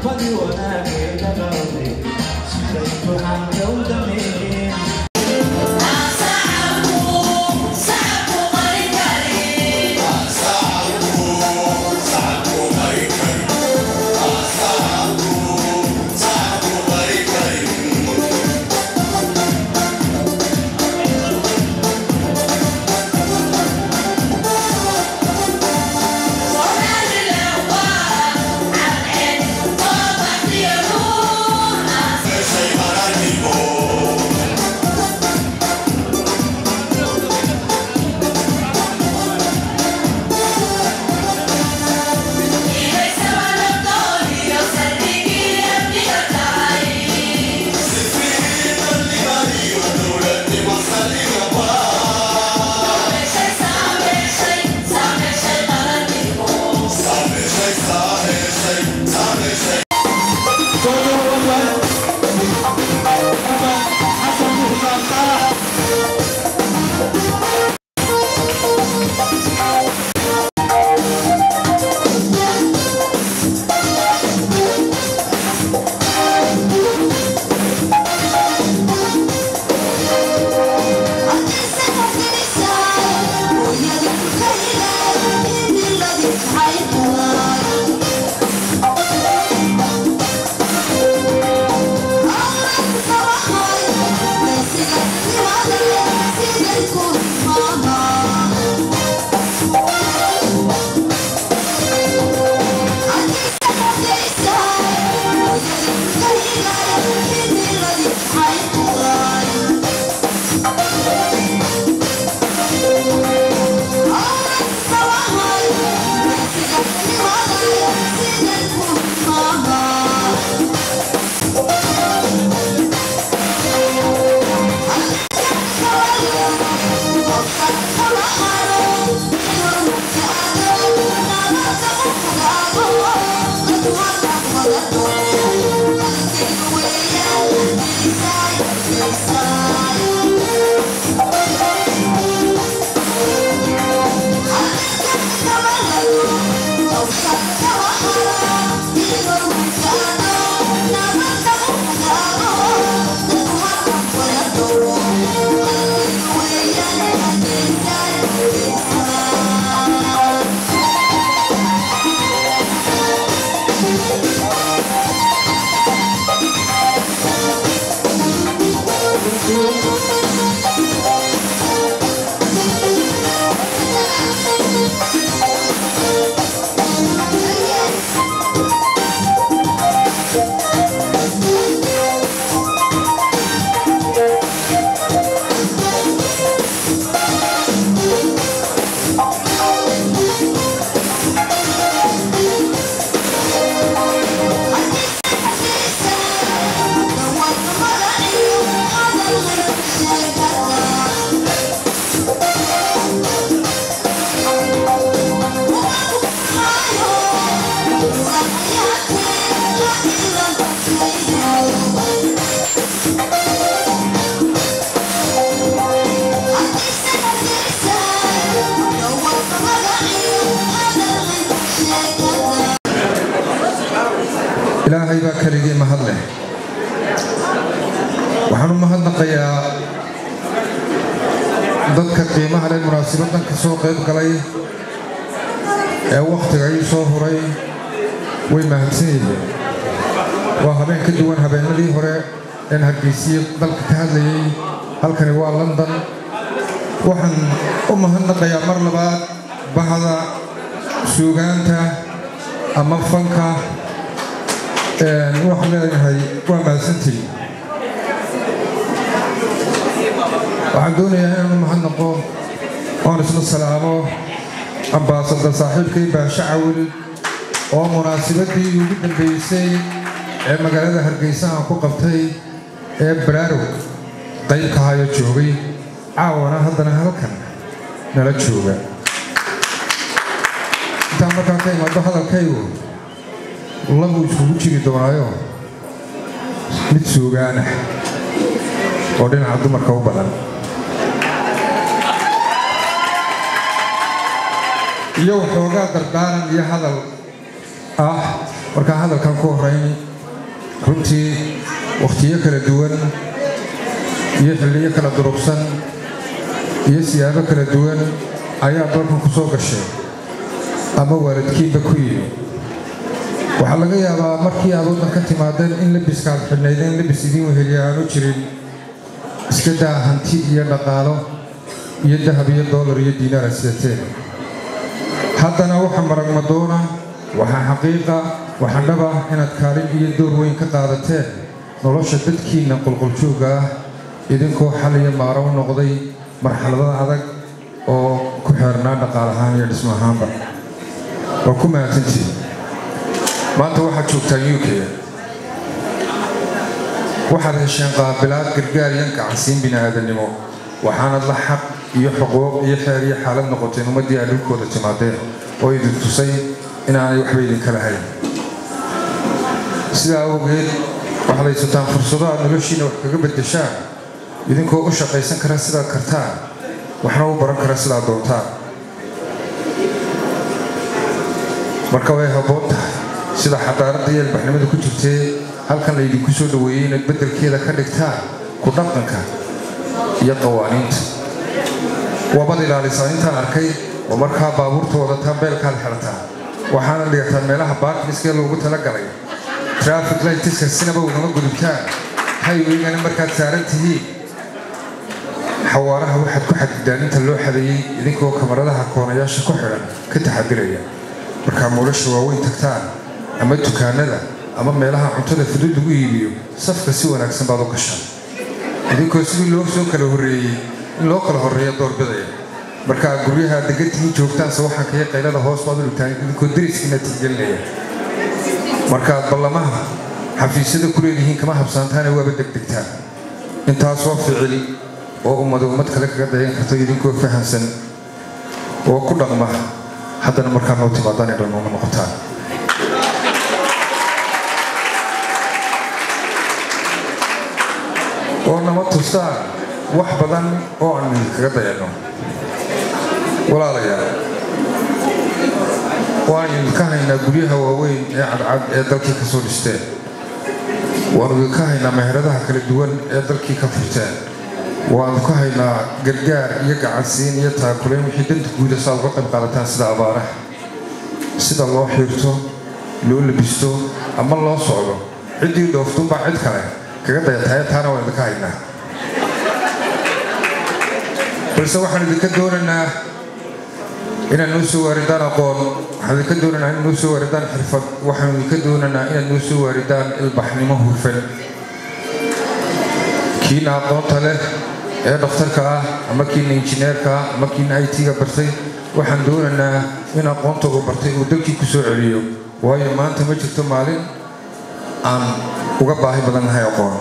ilaahay baa keligii mahad leh waxaan u mahadnaqayaa dadka qiimaha leh munaasabaddan ka soo qayb galay ee wakhtiga ii soo huray way mahadsan yihiin waa habeen ka duwan habeenadii hore een hargeysiye dalka ka hadlayay halkani waa london waxaan u mahadnaqayaa mar labaad bahda suugaanta ama fanka waxaan leeyahay waa mahadsantii waxaan doonayaa inaan u mahadnaqo oon isla salaamo ambaasadar saaxiibkay baasha cawil oo munaasabadii ugu dambeysay ee magaalada hargeysa aan ku qabtay ee baraarog qayb ka hayo joogay caawana haddana halkan nala jooga intaan markaa ka imaado hadalkaygu labu iskugu jiri doonaayo mid suugaanah oo dhinaca dumarka u badan iyo waxoogaa dardaaran iyo hadal ah markaa hadalkan ku horeyn runtii wakhtiyo kala duwan iyo xilliyo kala durugsan iyo siyaabo kala duwan ayaa dalkan ku soo gashay ama waalidkiinba ku yimi waxaa laga yaabaa markii aad waddan ka timaadeen in labiskaad xidhnaydeen labis idiin weheliya aanu jirin iska daa hanti iyo dhaqaalo iyo dahab iyo doolar iyo diinaar aad sidateen haddana waxa maragmadoona waxaa xaqiiqa waxaa dhaba inaad kaalin iyo door weyn ka qaadateen nolosha dadkiinna qulquljoogga ah idinkoo xal iyo maaro u noqday marxaladada adag oo ku xeernaa dhaqaal ahaan iyo dhismo ahaanba waa ku mahadsantii maanta waxaad joogtaan u k waxaad hesheen qaabilaad gargaar iyo gacansiin bini'aadannimo waxaanad la xaq iyo xuquuq iyo xeer iyo xaalad noqoteen ummaddii aad dhulkooda timaadeen oo idin tusay inaanay waxba idinka lahayn sidaa awgeed waxaad haysataan fursado aad noloshiina wax kaga beddeshaan idinkoo u shaqaysan kara sidaad kartaan waxna u baran kara sidaad doontaan marka way habboon tahay sida xadaaradda iyo albaxnimada ku jirtee halkan laydinku soo dhoweeyey inaad beddelkeeda ka dhigtaan ku dhaqanka iyo qawaaniinta waabad ilaalisaa intaan arkay oo markaa baabuurta wadataan beelkaad xidhataan waxaana dhigataan meelaha baarkiniskee loogu talagalay traffic lightiska sinaba ugama gudubtaan hayweygana markaad saaran tihiin xawaaraha waxaad ku xadidaan inta loo xadeeyey idinkoo kamaradaha koonayaasha ku xidhan ka taxadiraya markaa muulasha waaweyn tagtaan ama dukaanada ama meelaha cuntada fudud lagu iibiyo safka si wanaagsan baad u gashaan idinkoo sidii loo soo kala horreeyey in loo kala horreeya doorbidaya markaa guryaha degantihiin joogtaanse waxaan kaya qaylada hoos baad u dhigtaan idinkoo dariskiina tixgelinaya markaad ballamaha xafiisyada ku leedihiin kama habsaantaane waaba degdegtaan intaasoo ficil oo ummada ummad kale kaga dayan karto idinkoo fahamsan oo ku dhaqma haddana markaa noo timaadaan ay dhalmooma noqotaan oo nama tustaan wax badan oo aan idinkaga dayanno walaalayaal waan idinka haynaa guryaha waaweyn ee cadcad ee dalkii ka soo dhisteen waanu idinka haynaa meheradaha kala duwan ee dalkii ka furteen waanu ka haynaa gargaar iyo gacansiin iyo taakulayn wixii danta guuda saa uga qayb qaadataan sida abaaraha sida loo xiirto loo labisto ama loo socdo ciddii dhooftunbaa cid kale kaga dayataaya taana waan idinka haynaa balse waxaan idinka doonaynaa inaad noo soo waaridaan aqoon waxaan idinka doonaynaa inaad noo soo waaridaan xirfad waxaan idinka doonaynaa inaad noo soo waaridaan ilbaxnimo hufan kiina aqoonta leh ee dhakhtarka ah ama kiina injineerka ah ama kiina i t-ga bartay waxaan doonaynaa in aqoonta uu bartay uu dalkii ku soo celiyo waayo maanta ma jirto maalin aan uga baahi badan nahay aqoon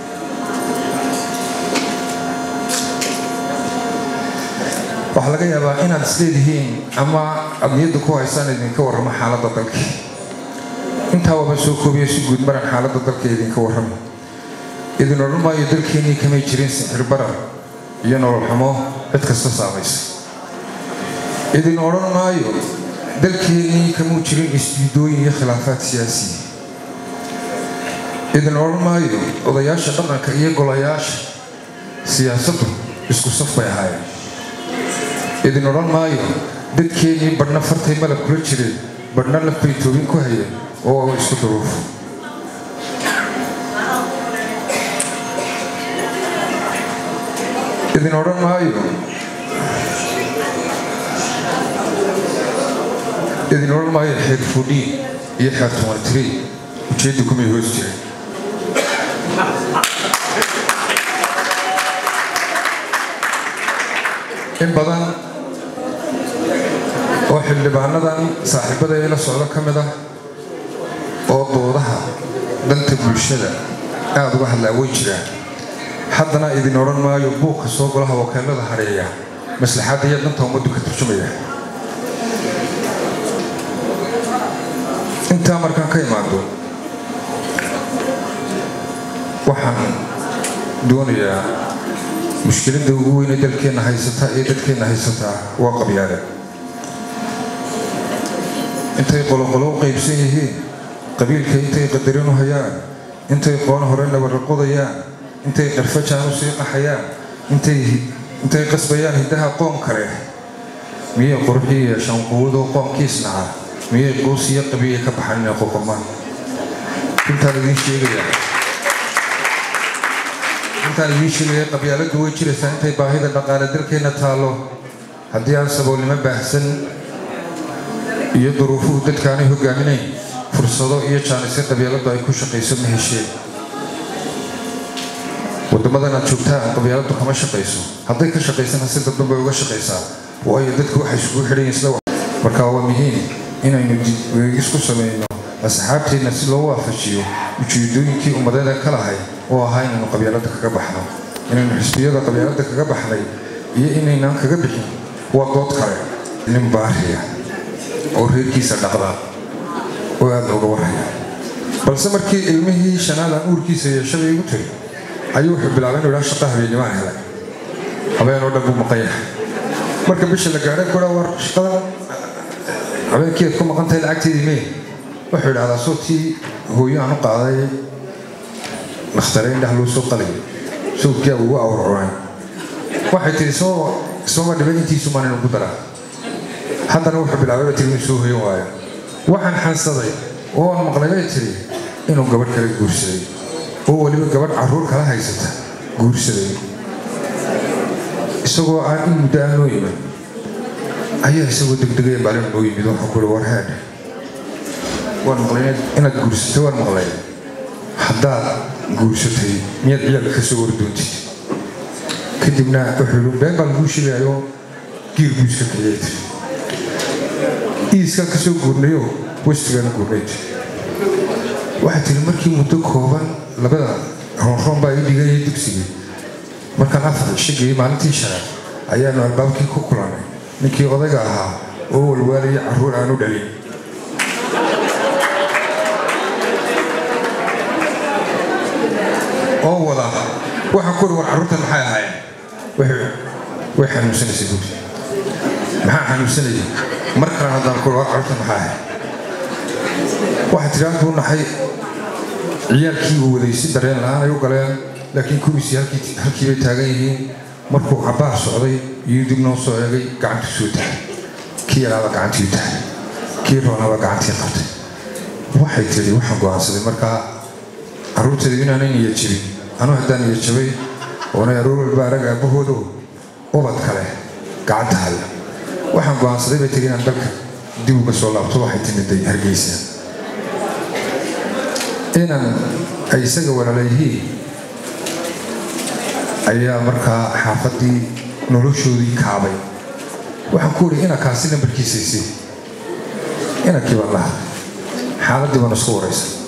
waxaa laga yaabaa inaad isleedihiin ama aad niyadda ku haysaan idinka warramo xaaladda dalka intaa waaba soo koobiya si guud maran xaaladda dalka idinka warramo idin odhan maayo dalkeennii kamay jirin sixir barar iyo nolol xumo cid kasta saamaysa idin odhan maayo dalkeennii kamuu jirin isdiidooyin iyo khilaafaad siyaasiya idin odhan maayo odayaasha dhaqanka iyo golayaasha siyaasaddu isku saf bay ahaayeen idin odhan maayo dadkeennii badhna fartay malab kula jireen badhna lafbay toobin ku hayeen oo isku duruufo idin odhan maayo idin odhan maayo xeer fudhiin iyo xeer tumantirii ujeedda kumay hoos jiray in badan oo xildhibaanadan saaxiibada ee la socdo ka mid ah oo doodaha danta bulshada aada uga hadlaa way jiraan haddana idin odhan maayo buuqa soo golaha wakiilada hareeya maslaxadda iyo danta ummaddu ka turjumaya intaa markaan ka imaado waxaan doonayaa mushkiladda ugu weyne dalkeenna haysataa ee dadkeenna haysataa waa qabyaale intay qoloqolo u qaybsan yihiin qabiilka intay qadarin u hayaan intay qoon hore nabaraqodayaan intay qarfajaan u sii qaxayaan intay qasbayaan hiddaha qoon kale miyay qurxii yeeshaan quwadoo qoonkiisnaca miyay quus iyo qabiya ka baxan inay qoqomaan intaan idiin sheegayaa intaan idiin sheegaya qabyaaladdu way jiraysaa intay baahida dhaqaale dalkeenna taallo haddii aan saboolnimo baahsan iyo duruufuhu dadkaanay hogaaminayn fursado iyo jaanisyo qabyaaladdu ay ku shaqayso ma hesheen waddamadan aad joogtaan qabyaaladdu kama shaqayso hadday ka shaqaysana si dadban bay uga shaqaysaa waayo dadku waxay isugu xidhan yihin sida marka waa muhiim inaynu isku samayno asxaabteenna si loo waafajiyo ujeedooyinkii ummadeeda ka lahay oo ahaa inaynu qabyaaladda kaga baxno inaynu xisbiyada qabyaaladda kaga baxnay iyo inaynaan kaga bixin waa dood kale nin baariya oo reerkiisa dhaqda oo aada looga warhaya balse markii ilmihii shanaadan uurkiisa yeeshabay igu tiri ayuu wuxuu bilaabay inuu idhaa shaqa habeenimaan helay habeen oo dhan buu maqan yahay marka bisha la gaadhay kudha war shaqada habeenkii aad ku maqan tahay lacagteedii mee wuxuu idhahdaa sootii hooyo aan u qaaday dakhtare indhaha loo soo qalay sawdkaa ugu awrcunay waxay tihi ismama dhiban intiisu maan inu ku daraa haddana wuxuu bilaabay ba tiri inuu soo hoyan waayo waxaan xansaday oo aan maqlay bay tiri inuu gabadh kale guursaday oo weliba gabadh carruur kala haysata guursaday isagoo aan in muddo aan noo iman ayaa isagoo degdegaya maalin noo yimid waxaan ku ihi war heedhe waan maqlay inaad guursatay waan maqlay haddaad guursatay miyaad ciyaalka ka soo wardoontid kadibna wuxuu yihi been baan laguu sheegayo giir buu iska kiciyay tiri iiskaan ka soo guurnayo westigaana guurnayd waxay tiri markii muddo kooban labada roonroon baa ii dhigayay dugsigii markaan afar shagayay maalintii shanaad ayaanu albaabkii ku kulannay ninkii odayga ahaa oo walwaalaya carruur aanu dhalin oo wada waxaan ku uri war carruurtan maxay ahaayeen way xanuunsanaysay buuri maxaa xanuunsanayay mar kale haddaan ku uri war carruurtan maxay ahayd waxay tiri halkuu naxay ciyaalkii uu waday si dareen la-aan ay u galeen laakiin kuwiisii halkii bay taagan yihiin markuu cabbaar socday iyuu dib noo soo eegay gacantuu soo tahay kii yaraaba gacantii tahay kii roonaba gacantii qabtay waxay tiri waxaan go'aansaday markaa carruurteedu inaanay niya jibin anuu haddaan niya jabay oonay aroor walba arag aabbahoodo ubad kale gacanta haya waxaan go'aansaday bay tiri inaan dalka dib uga soo laabto waxay timiday hargeysa inan ay isaga walaalayihiin ayaa markaa xaafaddii noloshoodii kaabay waxaan ku idhi inankaasi nambarkiisaysay inankii baan lahaa xaaladdii baan isku waraysa